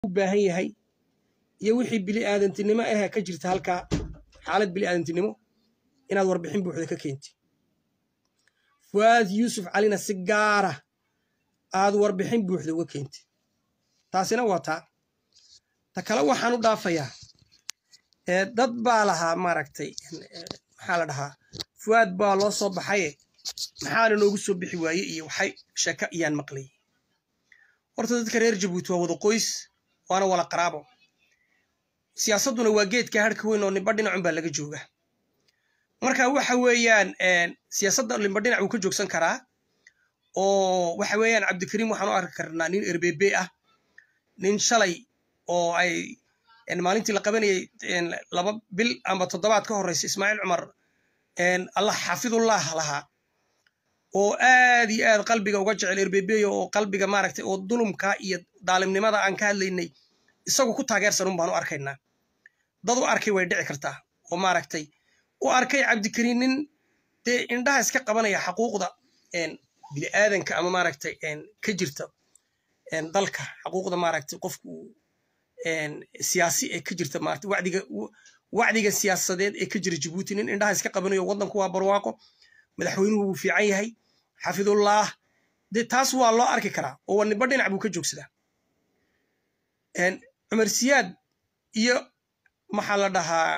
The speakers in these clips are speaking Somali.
u baahan yahay iyo wixii bili aadantinimo ahee ka jirta halkaa xaalad bili aadantinimo inaad warbixin buuxda ka keenti fuaad yuusuf calina si gaara aad warbixin buuxda uga keenti taasina waa taa ta kale waxaan u dhaafayaa dad baa lahaa maaragtay maxaa la dhahaa fuaad baa loo soo baxaye maxaana noogu soo bixi waaye iyo waxay sheeko iyaan maqlayay horta dadka reer jabuuti waa wada qoys waana wala qaraabo siyaasadduna waa geedka harhka weyn oo nimba dhinacun baa laga jooga marka waxa weeyaan siyaasadda nimba dhinac wuu ka joogsan karaa oo waxa weeyaan cabdikariim waxaan u arki karnaa nin erbebe ah nin shalay oo ay maalintii la qabanayay laba bil amba toddobaad ka horreysa ismaaciil cumar allah xafidullah lahaa oo aad iyo aad qalbiga uga jecel erbebeyo oo qalbiga maaragtay oo dulumka iyo daalimnimada aan ka hadlaynay isagu ku taageersan un baan u arkaynaa dad u arkay way dhici kartaa oo maaragtay u arkay cabdikariin nin dee indhaha iska qabanaya xaquuqda bini'aadanka ama maaragtay ka jirta dalka xaquuqda maaragtay qofku siyaasi ee ka jirta maaragtay wacdiga wacdiga siyaasadeed ee ka jira jabuuti nin indhaha iska qabanayo waddanku waa barwaaqo madaxweynuhu wuu fiican yahay xafidullah dee taas waa loo arki karaa oo waa nimba dhinac buu ka joogsadaa cumar siyaad iyo maxaa la dhahaa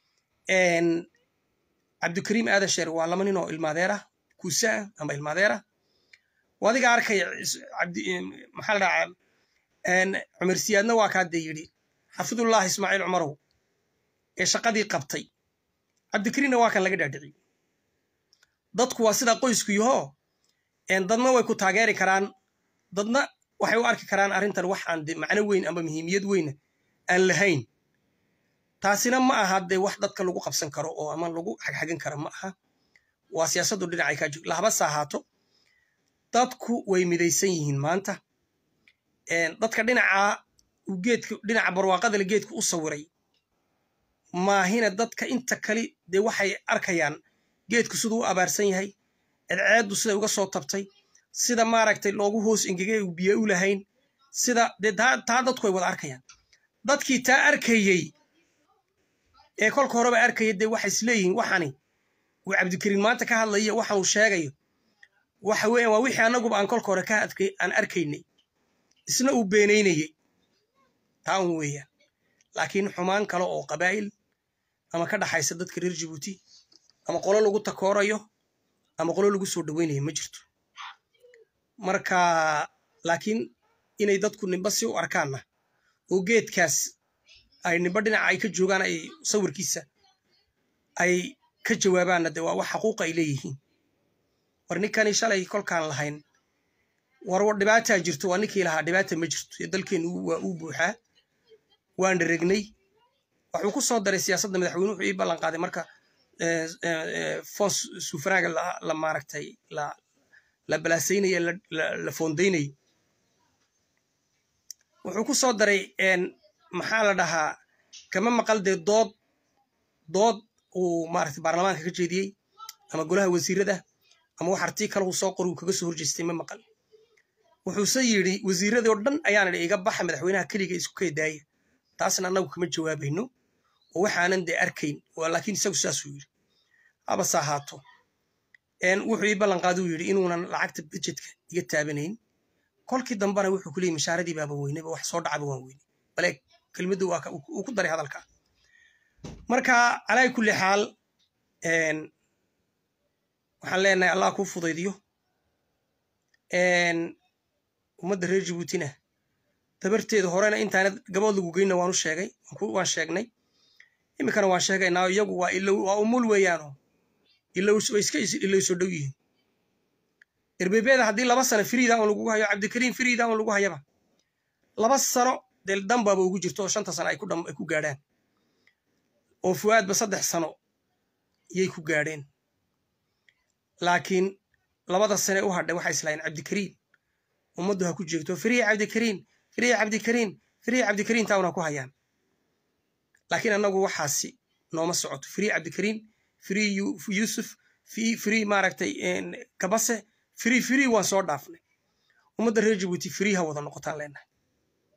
cabdikariim aadan sheer waa laba nin oo ilmaadeera kuusaa ama ilmaadeera adiga arkaya maxaa la dhahaa cumar siyaadna waa kaa dee yidhi xafidullah ismaaciil cumarow ee shaqadii qabtay cabdikariimna waa kan laga dhaadhiciy dadku waa sidaa qoysku yahoo dadna way ku taageeri karaan dadna waxay u arki karaan arrintan wax aan de macno weyn ama muhiimiyad weyna aan lahayn taasina ma aha dee wax dadka lagu qabsan karo oo ama lagu xagxagan karo ma aha waa siyaasaddu dhinacay kaa joog lahabase ahaato dadku way midaysan yihiin maanta dadka dhinacaa geedka dhinaca barwaaqadale geedka u sawiray maahina dadka inta kali dee waxay arkayaan geedku siduu u abaarsan yahay cadceeddu siday uga soo tabtay sida maaragtay loogu hoos engegay u biyo u lahayn sida dee taa dadku ay wada arkayaan dadkii taa arkayey ee kolka horeba arkaya dee waxay isleeyihiin waxani uu cabdikariin maanta ka hadlaya waxanuu sheegayo waxa weeyaan waa wixii annaguba aan kolka hore ka aan arkaynay isna uu beenaynayey taa un weeyaan laakiin xumaan kale oo qabaa'il ama ka dhaxaysa dadka reer jabuuti ama qolo lagu takoorayo ama qolo lagu soo dhoweynayo ma jirto marka laakiin inay dadku nimba si u arkaanna oo geedkaas ay nimba dhinaca ay ka joogaan ay sawirkiisa ay ka jawaabaanna dee waa wax xaquuqa ay leeyihiin war ninkani shalay kolkaan lahayn war dhibaataa jirto waa ninkii lahaa dhibaata ma jirto ee dalkeennu waa uu buuxaa waan dharegnay waxuu ku soo daray siyaasadda madaxweyne wuxuu ii ballan qaaday marka fons sufraaga la maaragtay la balaasaynaye la foondaynayo wuxuu ku soo daray maxaa la dhahaa kama maqal dee dood dood uu maaragtay baarlamaanka ka jeediyey ama golaha wasiirada ama wax artii kale uu soo qor uu kaga soo horjeestay ma maqal wuxuuse yidhi wasiiradii oo dhan ayaan idhi iga baxa madaxweynaha keliga isku keedaaya taasna annagu kama jawaabayno oo waxaanan dee arkayn laakiin isagu saasuu yidhi habase ahaato wuxuu ii ballanqaaduu yidhi inuunan lacagta budjetka iga taabanayn kolkii dambena wuxuu ku leeyay mashaaradii baaba weynayba wax soo dhacaba waan weynay bale kelmaddu uu ku daray hadalka marka calaa kulli xaal waxaan leenahay allah kuu fudaydiyo ummadda reer jabuutina tabarteeda horena intaana gabood lagu geynna waanu sheegay waan sheegnay iminkana waan sheegaynaa iyagu waa ilow waa umul weeyaano ilow way iska ilow soo dhow yihiin erbebeeda haddii laba sano firiida un lagugu hayo cabdikariim firiida un lagu hayaba laba sano dee danbaaba ugu jirto oo shanta sano ay ku gaadhaan oo fu'aadba saddex sano yay ku gaadheen laakiin labada sane u hadhay waxay islahayn cabdikariim ummaddu ha ku jeegto firiya cabdikariim firiya cabdikariim firiya cabdikariim tauna ku hayaan laakiin annagu waxaasi nooma socoto firiya cabdikariim free yusuf free maaragtay kabase free free waan soo dhaafnay ummadda reer jabuuti free ha wada noqotaan leenahay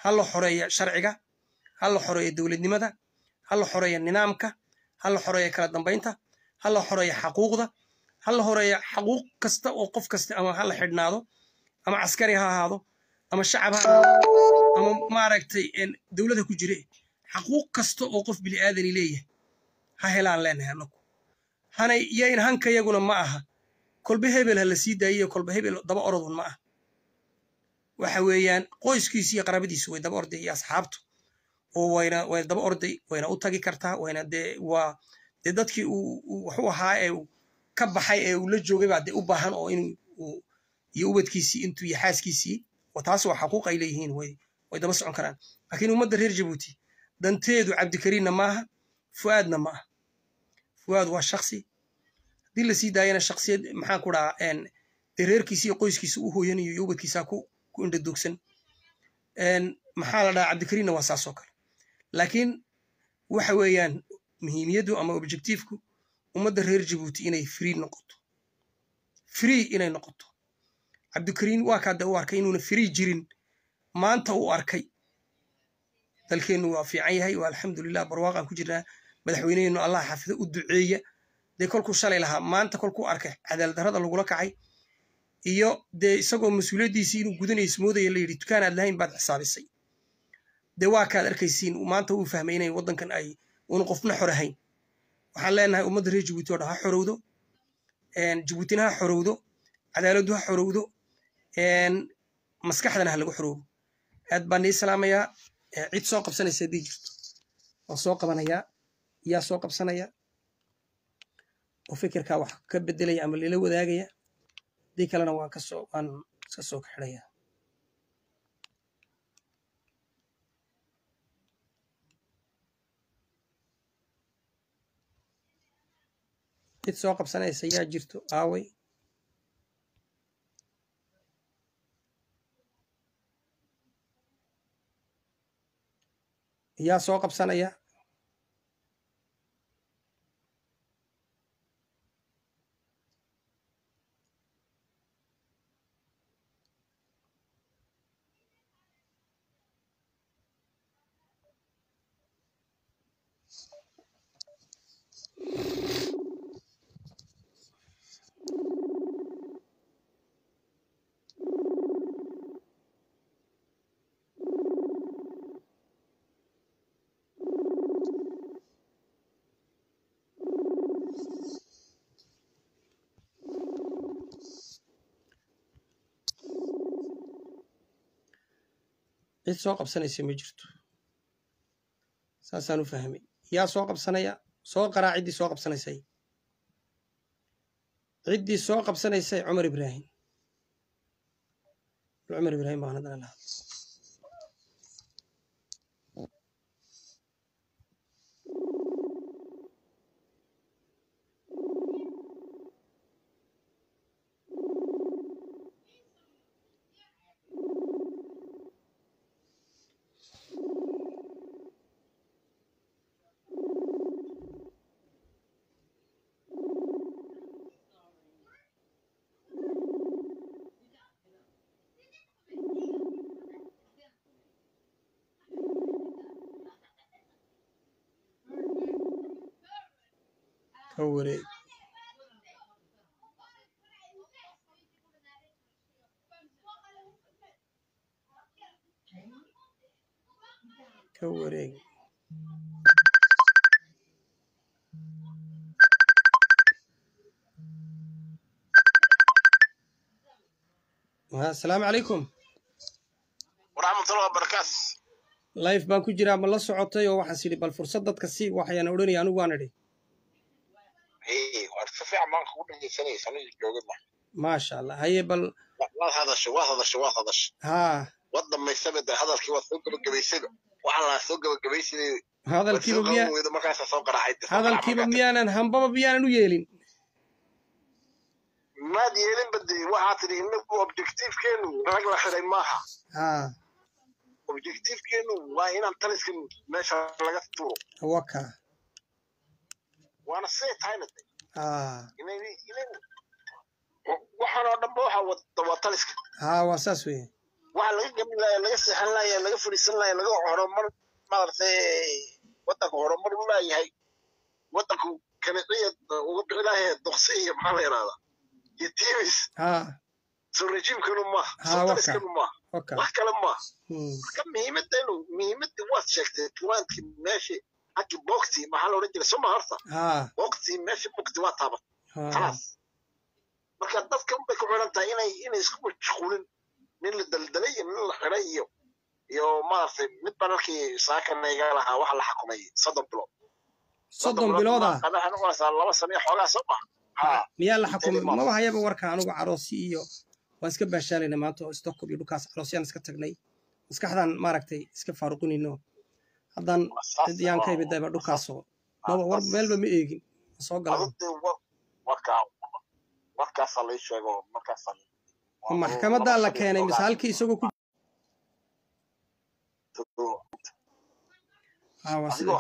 ha la xoreeya sharciga ha la xoreeya dowladnimada ha la xoreeya nidaamka ha la xoreeya kala dambaynta ha la xoreeya xaquuqda ha la horeeya xaquuq kasta oo qof kasta ama ha la xidhnaado ama caskari ha ahaado ama shacab ha ahaado ama maaragtay dowladda ku jire xaquuq kasta oo qof bili'aadani leeyahay ha helaan leenahay annagu hana yayn hanka yaguna ma aha kolba hebel ha la sii daayiyo kolba hebel daba orodun ma aha waxa weeyaan qoyskiisu iyo qarabadiisu way daba orday iyo asxaabtu oo wayna wayna daba orday wayna u tagi kartaa wayna dee waa dee dadkii uu waxu ahaa ee ka baxay ee uu la joogay baa dee u baahan oo in uu iyo ubadkiisii intuu iyo xaaskiisii taas waa xaquuq ay leeyihiin way way daba socon karaan laakiin ummadda reer jabuuti danteedu cabdikariinna maaha fu'aadna ma aha fu'aad waa shaksi haddii la sii daayana shaksiyad maxaan ku dhahaa dee reerkiisi iyo qoyskiisa u hooyanayo iyo ubadkiisaa ku ku indhadoogsan maxaa la dhahaa cabdikariinna waa saasoo kale laakiin waxa weeyaan muhiimiyaddu ama objectiveku ummadda reer jabuuti inay free noqoto free inay noqoto cabdikariin waa kaade u arkay inuuna free jirin maanta uu arkay dalkeennu waa fiican yahay waa alxamdulilah barwaaqaan ku jirnaa madaxweyneheennu allah xafido u duceeya dee kolkuu shalay lahaa maanta kolkuu arkay cadaaladdarrada lagula kacay iyo dee isagoo mas-uuliyaddiisii inuu gudanayso moodaya la yidhi dukaanaad lahayn baad xisaabisay dee waa kaad arkaysiin maanta uu fahmay inay waddankan ay uuna qofna xor ahayn waxaan leenahay ummadda reer jabuuti oo dhan ha xorowdo jabuutina ha xorowdo cadaaladdu ha xorowdo maskaxdana ha lagu xorowdo aad baan nii salaamayaa cid soo qabsanaysa haddii jirto waan soo qabanayaa yaa soo qabsanaya oo fikirkaa wax ka bedelaya ama lila wadaagaya haddii kalena waan kasoo waan iska soo kaxidhayaa cid soo qabsanaysa yaa jirto aaway yaa soo qabsanaya cid soo qabsanaysa ma jirto saasaan u fahmay yaa soo qabsanaya soo qaraa ciddii soo qabsanaysay ciddii soo qabsanaysay cumar ibraahim cumar ibraahim baan haddana lahaa ka wareeg ka wareeg asalaamu calaykum waraxmatullahi wabarakaatu life baan ku jiraa ma la socotay oo waxaan sidhi bal fursad dadka si waxayaan odhanaya anigu waan idhi war si fiican baan kugu dhegeysanaysa aniga joogada maasha allah haye bal waad hadashay waad hadashay waad hadashay haa wad dhammaysaba de hadalkii waad soo gabagabaysayba waxaa laa soo gabagabaysaday hadalkiiba miyaa weyda markaasa soo qaraacay hadalkiiba miyaanan hambaba miyaanan u yeelin maad yeelinba de waxaa tidhi inagu objectivekeenu rag la xiday maaha haa objectivekeenu waa inaan taliskan meesha laga tuuro waka waana siday tahayna de haa waxaan oo dhanba waxaa wada waa taliska haa waa saas weeye waxa laga gabi laaya laga seexan laaya laga fadhiisan laaya laga horumar maaragtay wadanka horumar u laayahay wadanku kaniciya uga bixi laaya doqsi iyo maxaa la yidhahdaa iyo timis ha soo rejiimkanu maaha Ha, soo waka. taliskanu maaha oka wax kale maaha Hmm. marka muhiimadanu muhiimadii waad sheegtay tuwaankii meeshii haggi boogtii maxaa la odhan jiray soma horta ha boogtii meeshii boogtii waa taabat ha khalaas marka dadka unbay ku xiran tahay inay inay isku mashquulin nin la daldalay iyo nin la xiray iyo iyo maaragtay mid baan halkii saakana iga lahaa waxa la xukumay soddon bilood soddon bilood ah qadaxa noqonaysaa laba sano iyo xoogaa soo maha ha miyaa la xukumay Inteedii maba hayaba warka anugu caroosi iyo waan iska baashaalayna maanta oo stockholm iyo dhulkaas caroosyaan iska tagnay maskaxdan maaragtay iska faaruqinayno haddaan dad yaan ka imid dayba dhulkaasoo maba war meelba ma eegin ma soo galan adugdee wa warkaa warkaasaa lai sheego markaasaa ma maxkamadaa la keenay mise halkii isagoo ku ha waa sida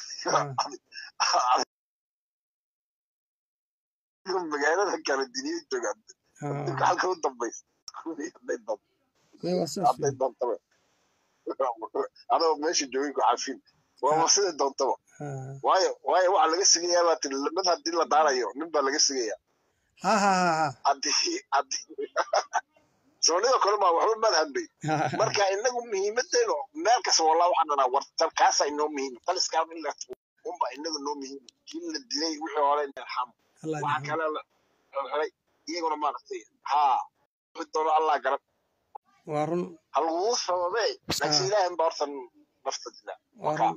magaalada kale diniya joogaan ha halka u dambaysa hadday doonto may waa sidaas hadday doontaba adoo meesha joogin ku cafin waaba sida doontaba ha waayo waayo waxaa laga sigayaa baa tiri mid haddii la daarayo nin baa laga sigayaa ha ha ha ha haddii haddii soonida kale baa waxba madhanbay ha marka inagu muhiimadeenu meel kasta wallah waxaan dhanaa wartan kaasa inoo muhiim taliskaa in la unba inaga noo muhiim kii la dilay wixii hore in arxam allah waxa yarxamo. kale la helay iyaguna maaragtay haa wixii doono allah garab waa run ha lagugu sababee laakiin ilaahay baa horta nafta dila waa run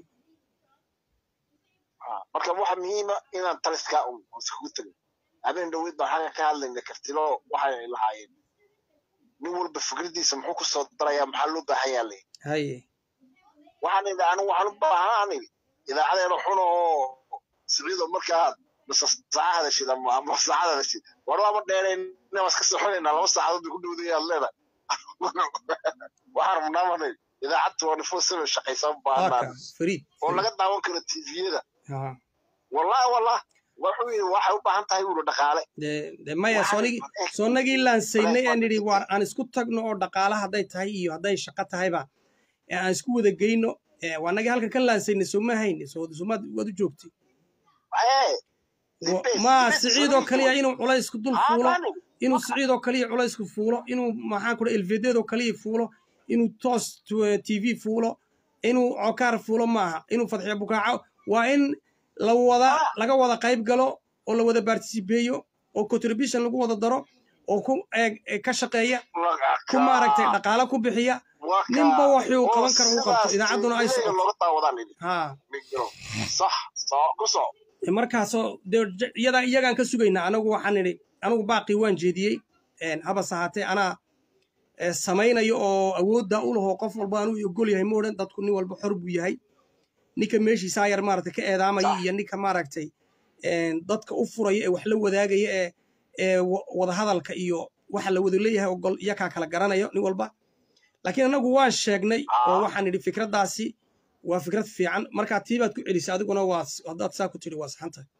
Haa, marka waxa muhiima inaan taliskaa un iskugu tegin habeen dhaweyd baan xagga ka hadlayna kartilo waxay lahaayeen nin walba fikradiisa muxuu ku soo darayaa maxaa loo baahan yaa lay haye waxaan idhi anigu waxaan u baahanaan idhi idaacadeena xun oo siciido markaa mase saaca hadashid ama ama saacad hadashid war waaba dheerayna waa iska soxonaynaa laba saacadood bay ku dhowdayaad leedahay waxaan rabnaa marnay idaacad twenty four seven shaqaysa u baahanaan haka fariid oo laga daawan karo tviyada ha wallahi wallah wuxuu yidhi waxay u baahan tahay buuri dhaqaale de de maya Waxaan- soonigii soonnagii laansaynay aan nidhi waar aan isku tagno oo dhaqaala hadday tahay iyo hadday shaqo tahayba ee aan isku wada geyno ee waa nagii halka ka laansaynay sooma hayne soo somaad waad u joogtay Ee, Wa- dibes, ma dibes, siciidoo dibes. kaliya inuu culaysku dul Haa, fuulo bani. inuu siciidoo kaliya culaysku fuulo inuu maxaan ku elvedeedoo kaliya fuulo inuu toos t v fuulo inuu cokaar fuulo maaha inuu fadxiyo bukaaco waa in la wada laga wada qayb galo oo la wada participeeyo oo contribution lagu wada daro oo ku eeg ee ka shaqeeya ku maaragtay dhaqaalo ku bixiya Waa kaa. ninba waxuu Oo qaban karo uu qabto sidaas idaacadduna ay TV socoto looga daawadaan idhi. ha Migiro. sax soo ku soo E markaasoo dee j- iyadaa iyagaan ka sugaynaa anagu waxaan idhi anigu baaqii waan jeediyey een, habase ahaatee anaa ee, samaynayo oo awoodda u laho qof walba anuu ogol yahay ma odhan dadku nin walba xor buu yahay ninka meeshiisaa yar maaragtay ka eedaamaya Sax. iyo ninka maaragtay een, dadka u furaya ee wax la wadaagaya ee ee wa- wadahadalka iyo waxa la wada leeyahay ogol iyakaa kala garanayo nin walba laakiin anagu waan sheegnay oo Ah. waxaan idhi fikraddaasi waa fikrad fiican markaa tii baad ku celisay adiguna waa haddaad saa ku tidhi waa saxan tahay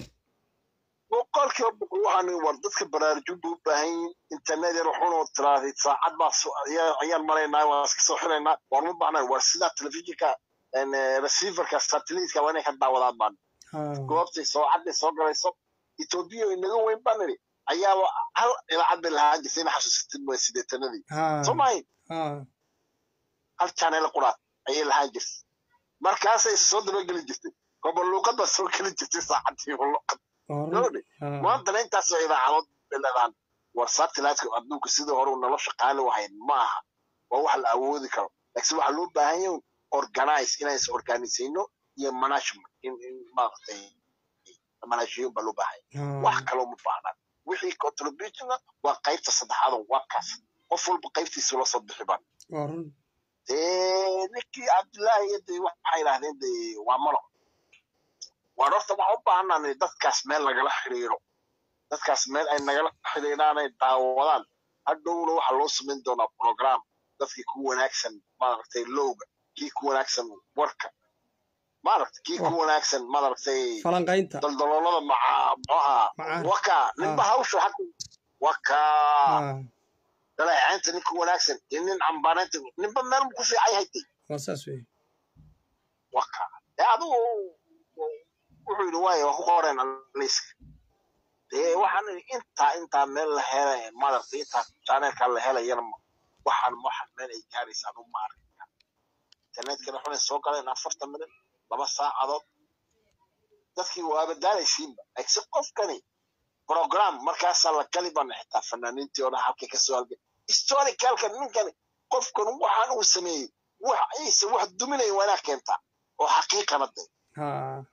boqolkiiba boqol waxaan idhi war dadka baraarujin buu u baahan yihiin internet yar waxun oo tiraahday saacad baa so- ayaa- ayaan maraynaa waan iska soo xiraynaa war ma baahnaan war sidaa telefishinka een, eh, receiverka satelliteka waa inay ka daawadaan baan Ha. goobtay soocaday soo galayso etoobiya oo inaga weyn baan idhi ayaaba hal idaacad bay lahaan jirtay ina xasuusatid waa sideetanadii Ha. soo maahin Ha. hal janeel quraad ayay lahaan jirtay markaasay isa soo dabageli jirtay gobol luuqad baa soo geli jirtay saacadii luuqad Waa run. gabadhi Ha. maantana intaasoo idaacadood bay leedaan war satelliteka adduunka sidii hore uu nolosha qaali wahayd ma aha waa wax la awoodi karo laakiin waxaa loo baahan yahay organize inaan is organisayno iyo management in in maaragtay manaashiyo baa loo baahan yahay Ha. wax kaloo ma baahnaan wixii contributionna waa qaybta saddexaad oo waa kaas qof walba qaybtiisa la soo bixi baan Waa run. dee ninkii cabdullaahi iyo dee waxay yidhaahdeen dee waa malo waan horta waxaan u baahanaa dadkaas meel lagala xiriiro dadkaas meel ay nagala xiriiraan ay daawadaan hadhowna waxaa loo samayn doonaa program dadkii ku wanaagsan maaragtay lowga kii ku wanaagsan warka maaragtay kii ku wanaagsan maaragtay falanqaynta daldaloolada maca muxuu ahaa Macaan. waka ninba hawsha xag waka Ha. dhaleecaynta ninka wanaagsan iyo nin cambaanaynta ninba meel ku fiican yahay dee waa saas wey waka dee adigu wuxuu yidhi waayo waa ku qoreen liiska dee waxaan idhi intaa intaa meel la hela madarta intaa jaaneelkaa la helayana ma waxaan waxaan meel ay gaaraysa anu ma arkin internetkana xunay soo galeen afartan minut laba saacadood dadkii waaba daalaysiinba si qofkani program markaasaa la gali bana xitaa fanaaniintii oo dhan halkay kasoo halgay historicalka ninkani qofkan waxaan uu sameeyey wax ciise wax duminaya waa inaa keentaa oo xaqiiqana de ha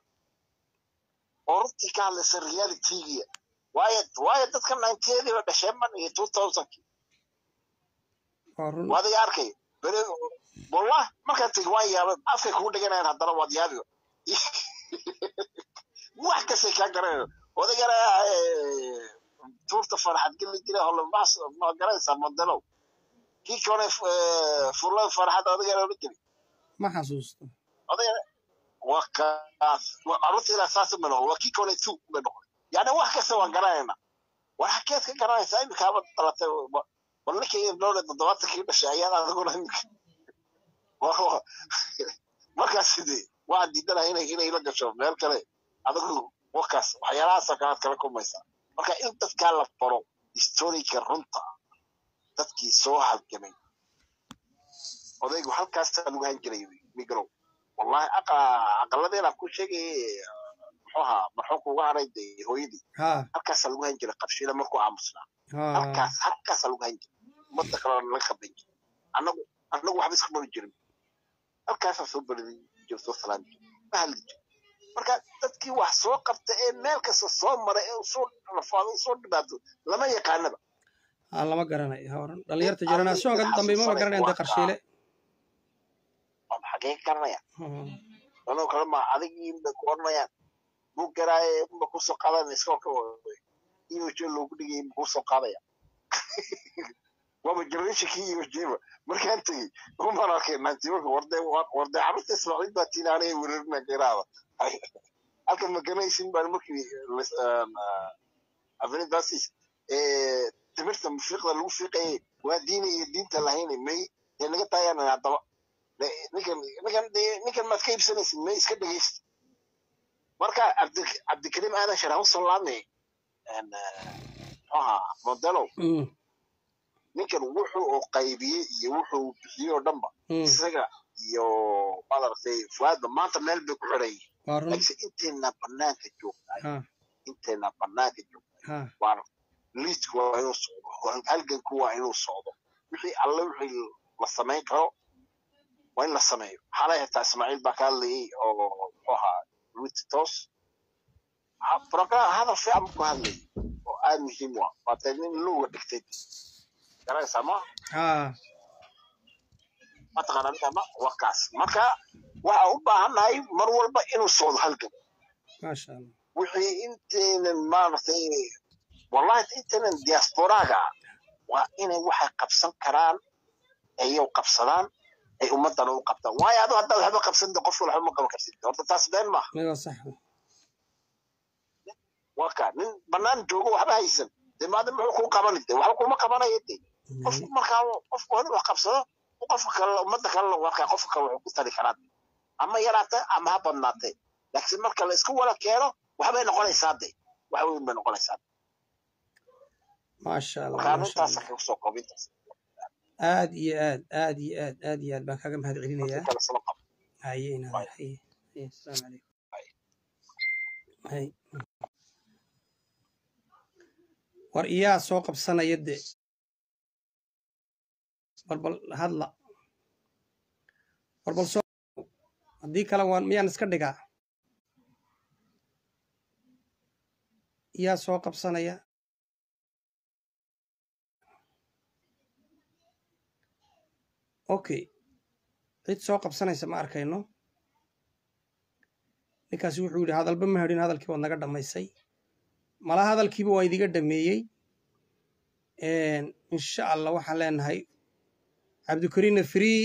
oo runtii ka hadlaysa realitygiya waayo waayo dadka ninetiyadiiba dhasheen ban iyo two thousandki waa run waadiga arkay bere wallah markaan tegi waan yaabay afkay kugu dhiganayan haddana waad yaabiba wax kastay kaa garanayo odagana tuurta farxad geli jira holomaas ma garanaysaa modelow kii kone furlada farxad odagana odhan jiri ma xasuusto odagana waa kaas carruurta ilaa saas ma noqon waa kii kone two bay noqon yani wax kasta waan garanayna war xakeed ka garanaysaa imikaaba dhalatay bal ninkii dhowle toddobaatankii dhashay ayaad adiguna imika markaas sidee waa diidanaha inay inay la gasho meel kale adigu wakaas waxyaalahaasoo kalead kala kulmaysaa marka in dadkaa la baro historika runta dadkii soo halgamay odaygu halkaasa lagu han jiray migrow wallahi aqaladeena ku sheegay muxuu ahaa marxuumka uga haray de hooyadii ha halkaasaa lagu han jiray qabshida markuu aamusnaa ha halkaas halkaasaa lagu han jiray ummadda kalena laga qaban jiray annagu annagu waxba iska bari jirin halkaasaa soo bari jiro soo salaami jiro ma hadli jiro marka dadkii wax soo qabta ee meel kasta soo mara ee usoo rafaado usoo dhibaato lama yaqaanaba ha lama garanayo ha oran dhalinyarta jeneraasyoonka dambe maba garanayan dee qarshiile waa xagee ka garanaya Ha, anoo kale ma adigii bay ku oranayaan buu garaaye ma kusoo qaadana iskoolka iyo jo loogu dhigay ma kusoo qaadaya waaba generationkii iyo jeba markaan tegey umaan arkay naantimarka warde warde carruurta ismaaciil baa tiinaanaya weerarina geraada halka maganaysin baan markii avenidasis timirta fiiqda lagu fiiqayay waa diina iyo diinta lahayn may dee naga taayaan haddaba ninkan ninkan dee ninkan maad ka iibsanaysid may iska dhegeysta marka cabdi cabdikariim aadan sharax usoo laamay muxuaha modelow mm, ninkan wuxuu oo qaybiyey iyo wuxuu bixiyey oo dhanba mm, isaga iyo madaragtay fuaadba maanta meel bay ku xiran yihiin waa run laakiin intayna banaanka joogtahay ha intayna banaanka joogtahay ha waa liidku waa inuu socdo halganku waa inuu socdo wixii alle wixii la samayn karo waa in la sameeyo xalay xitaa ismaaciil baa ka hadlayay oo muxuu ahaa witos program hadal fiican buu ku hadlayay oo aad muhiim u ah waatee nin lowga dhigtay garanaysaa ma ha mataqaana ninka ma wakaas marka waxa u baahannahay mar walba inuu socdo halgan maasha allah wixii intaynan maaragtay wallahi intaynan diasporaaga waa inay waxay qabsan karaan ayaw qabsadaan ay ummadana u qabtaan waayo adu haddaad waxba qabsanta qof waxba ma qaban kartid horta taas been maaha may waa sax waa ka nin banaan joogo waxba haysan dee maada muxuu kuu qabani de waxba kuma qabanayo de qofku markaa qofku hore wax qabsado qofka kale ummadda kale markaa qofka kale wuxuu ku tari karaa ama yaraate ama ha badnaatee laakiin marka la isku wada keeno waxbay noqonaysaa de wax weyn bay noqonaysaa maasha allah marka maasha arrintaasa allah kaga soo koobintaas aad iyo aad aad iyo aad aad iyo aad baan kaga mahad dadka celinayaa kale soo qabo haye inaad haye haye asalaamu calaykum hay war iyaa soo qabsanaya de barbal hadla barbal soo haddii kale waan miyaan iska dhigaa iyaa soo qabsanaya okay cid soo qabsanaysa ma arkayno ninkaasi wuxuu yidhi hadalba ma hadhin hadalkii waad naga dhammaysay mala hadalkiiba waa idiga dhameeyey insha allah waxaan leenahay cabdikariinna free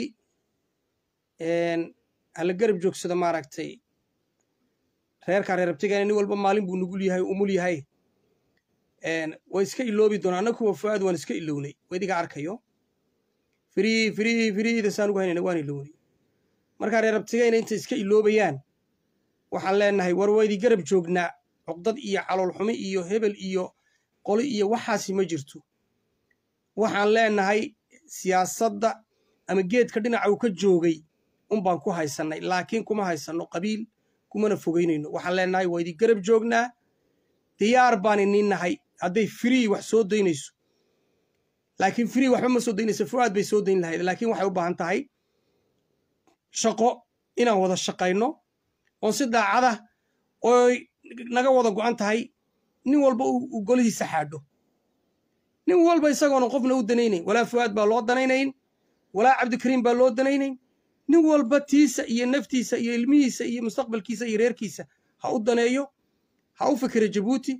hala garab joogsado maaragtay reerkaa reerabtigaana nin walba maalin buu nugul yahay umul yahay way iska iloobi doonaa anna kuwa fu'aad waan iska ilownay wadiga arkayo firii firii firiida saan ugu haynayna waan ilownay markaa reer abtigayna intay iska iloobayaan waxaan leenahay war waydi garab joognaa cuqdad iyo caloolxumi iyo hebel iyo qoli iyo waxaasi ma jirto waxaan leenahay siyaasadda ama geedka dhinaca uu ka joogay unbaan ku haysannay laakiin kuma haysanno qabiil kumana fogeynayno waxaan leenahay waa idi garab joognaa diyaar baan iniin nahay hadday free wax soo daynayso laakiin free waxba ma soo daynayso fu'aad bay soo dayn lahayd laakiin waxay u baahan tahay shaqo inaan wada shaqayno oon si daacada ooy naga wada go'an tahay nin walba uu golihiisa xaadho nin walba isagoona qofna u danaynayn walaa fu'aad baa loo danaynayn walaa cabdikariim baa loo danaynayn nin walba tiisa iyo naftiisa iyo ilmihiisa iyo mustaqbalkiisa iyo reerkiisa ha u daneeyo ha u fikira jabuuti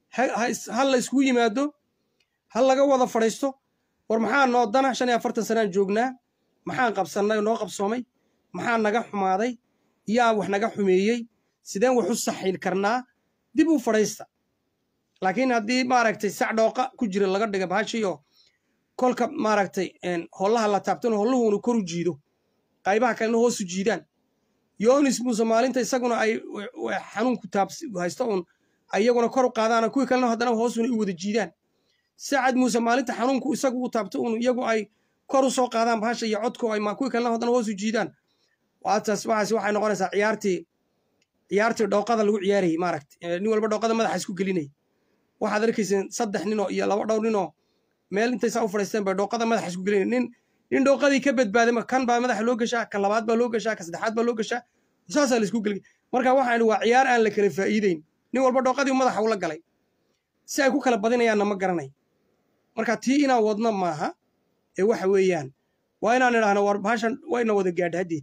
ha la iskugu yimaado ha laga wada fadhiisto war maxaa noo dana shan iyo afartan sanaan joognaa maxaan qabsannay noo qabsoomay maxaa naga xumaaday yaa wax naga xumeeyey sideen wax u saxin karnaa dib u fadhiista laakiin haddii maaragtay sac dhooqa ku jira laga dhiga bahashiyo kolka maaragtay hollaha la taabtano holluhuunu kor u jiido qaybaha kalena hoosu jiidaan yonis muuse maalinta isaguna ay xanuunku taabhaysto uun iyaguna kor u qaadaana kuwii kalena haddana hoosuna u wada jiidaan sacad muuse maalinta xanuunku isagu u taabto uun iyagu ay kor u soo qaadaan bahasha iyo codku ay kuwii kalena haddana hoosu jiidaan waataas waxaas waxay noqonaysaa ciyaartii ciyaartii dhooqada lagu ciyaarayay maaragtay nin walba dhooqada madaxa isku gelinayay waxaad arkayseen saddex ninoo iyo laba dhowr ninoo meel intay saa u fadhiisteen bay dhooqada madaxa isku gelinay nin nin dhooqadii ka badbaaday kan baa madaxa loo gashaa ka labaad baa loo gashaa ka saddexaad baa loo gashaa saasaa la isku gelgay marka waxaan waa ciyaar aan la kala faa'iideyn nin walba dhooqadii madaxa ula galay si ay ku kala badinayaanna ma garanay marka tii inaan wadno maaha ee waxa weeyaan waa inaan idhaahno war bahashan wayna wada gaadha haddeed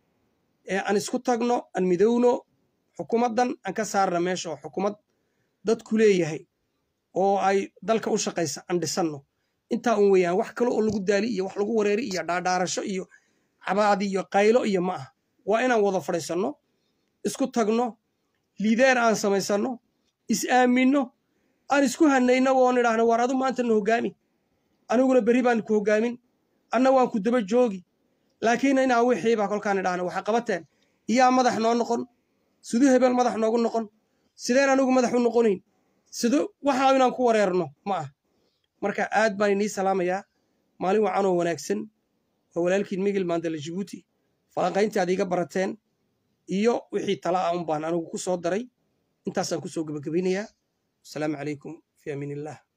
ee aan isku tagno aan midowno xukuumaddan aan ka saarna meesha oo xukuumad dadku leeyahay oo ay dalka u shaqaysa aan dhisanno intaa un weeyaan wax kale oo lagu daali iyo wax lagu wareeri iyo dhaadhaarasho iyo cabaadi iyo qaylo iyo ma ah waa inaan wada fadhiisanno isku tagno liideer aan samaysanno is aaminno aan isku hanayno oon idhaahno war adu maanta na hoggaami aniguna berri baan ku hoggaamin anna waan ku daba joogi laakiin inaa wixiiba kolkaan idhaahno waxa qabateen iyaa madax noo noqon siduu hebel madax noogu noqon sideen anigu madax u noqonayn sidu waxa inaan ku wareerno ma ah marka aad baan inii salaamayaa maalin wacanoo wanaagsan oo walaalkiin migil maandala jibuuti falanqayntii aad iiga barateen iyo wixii tala ah un baan anigu ku soo daray intaasaan ku soo gebagabaynayaa asalaamu calaykum fi amiin illah